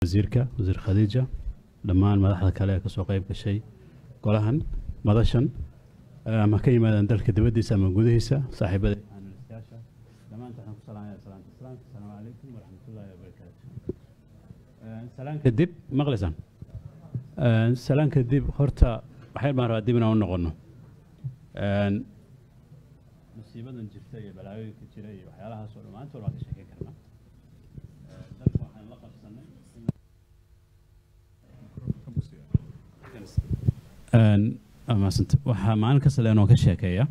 wasiirka wasiir khadiija dhammaan madaxda kale ee kasoo qayb gashay golahan madashan eh, ama ka yimaadaan dalka dibaddiisa ama gudihiisa saaxiibada analystayaasha dhammaanta waxaan ku salaamaya salaanta islaamka asalaamu calaykum waraxmatullaahi wabarakaatu Eh, salaan kadib maqlaysaan Eh, salaan kadib horta waxay baan rabaa dib inaan u noqono Eh, musiibadan jirta iyo balaayooyinka jira iyo waxyaalahaas oo dhammaantood waan ka sheekeyn karnaa Eh, dalka waxaan la qabsanay Een, waa mahadsantahay. waxaa maalin kasta leenoo ka sheekeeya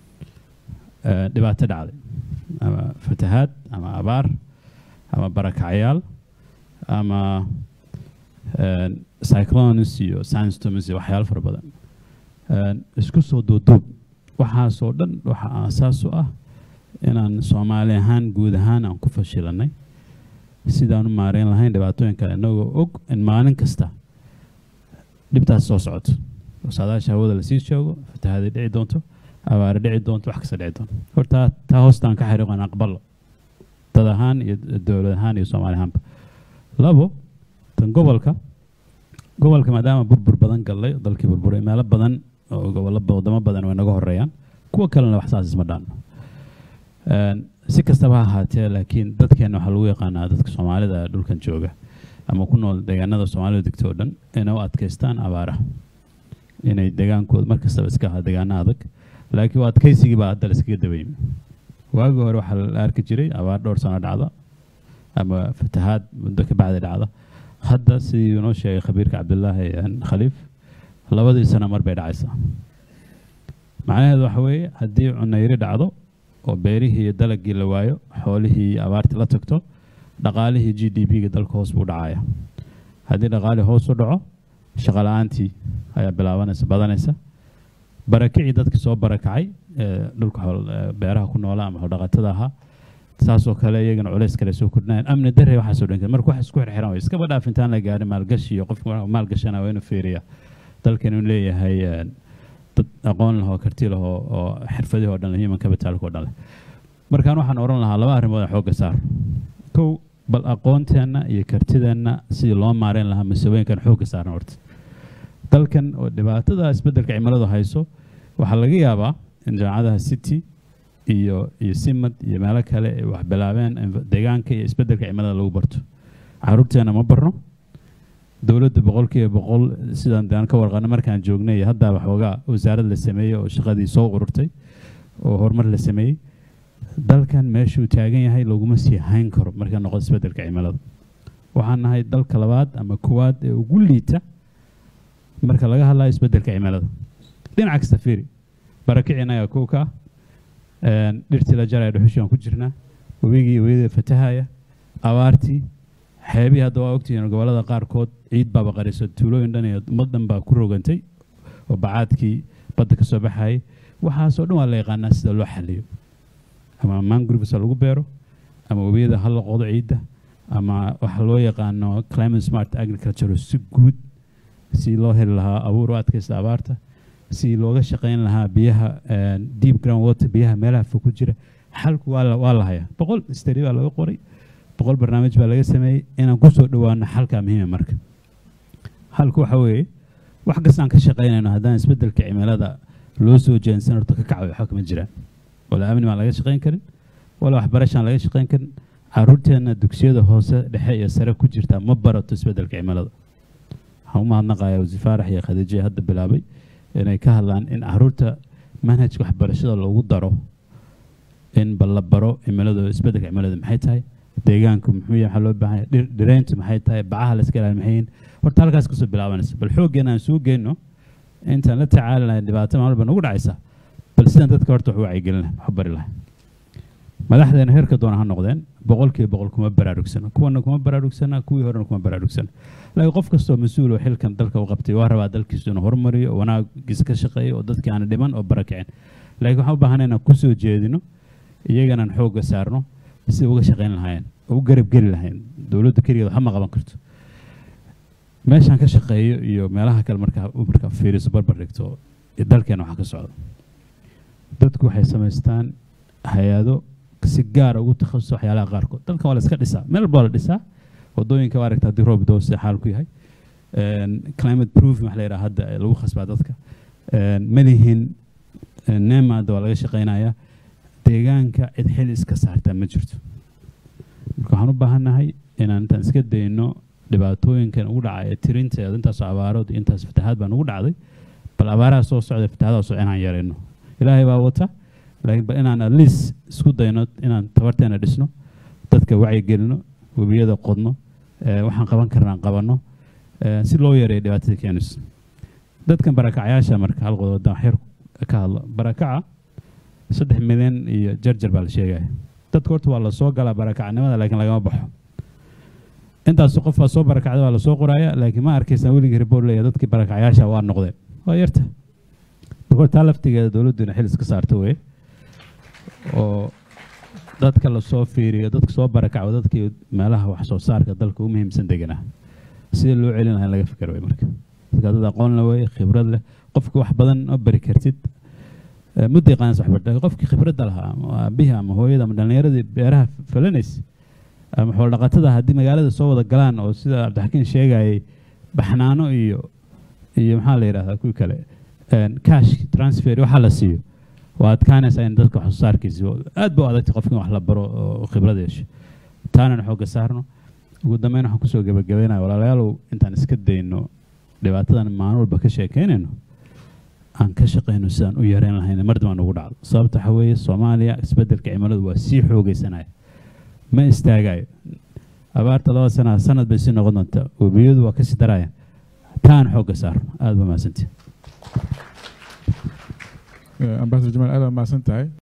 eh, dhibaato dhacday ama fatahaad ama abaar ama barakacyaal ama een, cyclones iyo sandstorms iyo waxyaalo fara badan Een, isku soo duuduub waxaasoo dhan waxa aasaas u ah inaan soomaali ahaan guud ahaan aan ku fashilanay sidaan u maareyn lahayn dhibaatooyinka inagoo og in maalin kasta dhibtaas soo socoto saadaasha hawada lasii joogo fatahaada dhici doonto abaare dhici doonto wax kasta dhici doonto horta taa hoostaan ka xariiqan aqbalo dad ahaan iyo dowlad ahaan iyo soomaali ahaanba labo tan gobolka gobolka maadaama burbur badan gallay dalkii burburay meelo badan oo gobollo wadamo badan way naga horeeyaan kuwa kalena wax saas isma dhaano Een, si kastaba ha ahaatee laakiin dadkeena waxaa lagu yaqaanaa dadka soomaalida dhulkan jooga ama ku nool deegaanada soomaalida degto oo dhan inay u adkaystaan abaaraha inay degaankooda mar kastaba iska ahaa deegaano adag laakiin waa adkaysigii baa hadda la iskaga dabaymi waagii hore waxaa la arki jiray abaar dhowr sano dhacda ama fatahaad muddo ka bacdi dhacda hadda sidii inoo sheegay khabiirka cabdulaahi een, khaliif labadii sano mar bay dhacaysaa macnaheedu waxa weeye haddii cunayri dhacdo oo beerihii iyo dalagii la waayo xoolihii iyo abaartii la tagto dhaqaalihii g d p-ga dalka hoos buu dhacaya haddii dhaqaalii hoos u dhaco shaqo la-aantii ayaa bilaabanaysa badanaysa barakicii dadkii soo barakacay ee dhulka xool- ee beeraha ku noolaa ama xoldhaqatada ahaa saasoo kale iyagana culays kale soo kordhinayaan amni darre waxaasoo dhan marka wax isku xirxiran way iskaba dhaaf intaan la gaarin maalgashi iyo qofka marka maalgashana waa inuu fiiriya dalkan inuu leeyahay een, dad aqoon leh oo karti leh oo oo xirfadihii oo dhan leh human capitalka oo dhan leh markaan waxaan oran lahaa laba arrimood aan xoogga saar kow bal aqoonteenna iyo kartideenna sidii loo maareyn lahaa masawooyinkan xoogga saaran horta dalkan oo dhibaatada isbeddelka cimiladu hayso waxaa laga yaabaa in jaamacadaha city iyo iyo simad iyo meelo kale ay wax bilaabeen inf- deegaanka iyo isbeddelka cimilada lagu barto caruurteena ma barno dowladda boqolkiiba boqol sidaan daan ka warqano markaan joognay iyo haddaa waxoogaa wasaarad la sameeyey oo shaqadii soo ururtay oo horumar la sameeyey dalkan meeshuu taagan yahay laguma sii hayn karo marka noqdo isbeddelka cimilada waxaan nahay dalka labaad ama koowaad ee ugu liita marka laga hadlayo isbeddelka cimilada dhinac kasta fiiri barakicina ayaa kow ka ah Een, dhirtii la jaraya dhuxushii aan ku jirnaa webigii webida fatahaya abaartii xeebihii hadda waa ogtihiin gobollada qaarkood ciid baaba qarisa tuulooyin dhan iyo ummad dhan baa ku rogantay oo bacaadkii badda ka soo baxayay waxaasoo dhan waa la yaqaanaa sida loo xaliyo ama mangroves ha lagu beero ama webiyada ha la qodo ciidda ama waxa loo yaqaano climate smart agriculture oo si guud si loo heli lahaa abuur u adkaysta abaarta si looga shaqayn lahaa biyaha een, deep ground water biyaha meelaha fog ku jira xalku waa la, waa la hayaa boqol stari baa laga qoray boqol barnaamij baa laga sameeyey inaan kusoo dhowaano xalkaa muhiima marka halku waxa weeye wax kastaan ka shaqaynayno haddaan isbeddelka cimilada loo soo jeensan horta ka kacayo waxba kama jiraan wala amni baan laga shaqayn karin wala waxbarashaan laga shaqayn karin caruurteenna dugsiyada hoose dhexe iyo sare ku jirta ma barato isbeddelka cimilada waxaan u mahadnaqayaa wasiir faarax iyo khadiijo ee hadda bilaabay inay ka hadlaan in caruurta manhajka waxbarashada loogu daro in bal la baro cimilada isbeddelka cimilada maxay tahay deegaanku muxuu yahay waxaa loo baahan yahay dhir- dhirayntu maxay tahay bacaha la iska ilaali maxay yihiin horta halkaas kasoo bilaabanaysa bal xooggeena aan soo geyno intaan la tacaali lahayn dhibaato maalin ba nagu dhacaysa bal sidaan dadka horta wax u wacyigelin lahayn wax u bari lahayn madaxdeena heerka doona ha noqdeen boqolkiiba boqol kuma baraarugsana kuwana kuma baraarugsana kuwii horena kuma baraarugsana laakiin qof kastoo mas-uul oo xilkan dalka u qabtay waa rabaa dalkiisu inuu horumariyo oo wanaagiisa ka shaqeeyo oo dadkii aan dhiman oo barakicin laakiin waxaan u baahanay inaan kusoo jeedino iyaganaan xoogga saarno si uga shaqayn lahaayeen oo u garab geli lahayn dowladda keligeed waxba ma qaban karto meeshaan ka shaqeeyo iyo meelaha kale markaa markaa fiiriso barbar dhigto iyo dalkeena waxaa ka socda dadku waxay samaystaan hay-ado si gaara ugu takhasusa waxyaalaha qaarkood dalkan waa la iska dhisaa meel walba waa la dhisaa wadooyinka waa aragta haddii roob doo sida xaal ku yahay Een, climate proofing wax la yidhaha hadda ee lagu khasbaa dadka Een, ma lihin neemaada waa laga shaqaynayaa deegaanka cid xil iska saartaa ma jirto marka waxaan u baahannahay inaan intaan iska dayno dhibaatooyinkan ugu dhacay ee tirinteeda intaasoo abaarood iyo intaas fatahaad baan ugu dhacday bal abaaraha soo socda fatahaadaha soo inaan yarayno ilaahay baa wata laakiin bal inaan at least isku dayno inaan tabarteena dhisno dadka wacyigelino webiyada qodno ee waxaan qaban karnaan qabanno ee si loo yareeyo dhibaatada keenayso dadkan barakacyaasha marka hal qodob haddaan wax yar ka hadlo barakaca saddex milyan iyo jarjar baa la sheegaya dadka horta waa lasoo galaa barakacnimada laakiin lagama baxo intaas qof baa soo barakacda waa lasoo qoraya laakiin ma arkaysaa weligii report leeyahay dadkii barakacyaasha waa noqdeen waa yarta marka horta taa laftigeeda dowladdu inay xil iska saarto weye oo dadka lasoo fiiriyo dadka soo barakaco dadkii meelaha wax soo saarka dalka u muhiimsan deganaa sidii loo celin lahaa in laga fikir wey marka dadka dad aqoon la weye khibrad leh qofki wax badan ma bari kartid Eh, muddo yaqaanas wax barta qofkii khibradda lahaa ama aabihii ama hooyada ama dhallinyaradii beeraha falanays ama xoolo-dhaqatada haddii magaalada soo wada galaan oo sida cabdixakiin sheegayay baxnaano iyo iyo maxaa la yidhahdaa kuwii kale een, cash transfer waxaa la siiyo waa adkaanaysaa in dadka wax soo saarkiisa aad ba u adagtay qofka in wax la baro oo khibrad yeesho taanana xoogga saarno ugu dambeyn waxaan kusoo gebagabeynaya walaalayaalow intaan iska dayno dhibaatadan maalin walba ka sheekeynayno aan ka shaqayno sidaan u yareyn lahayn mar dambaan ugu dhacdo sababta waxaa weeye soomaaliya isbeddelka cimiladu waa sii xoogeysanaya ma istaagayo abaarta laba sana sanad bay sii noqon doontaa webiyadu waa kasii darayaan taan xoogga saarno aada ba mahadsantihin ambasador jamaal aad baa mahadsan tahay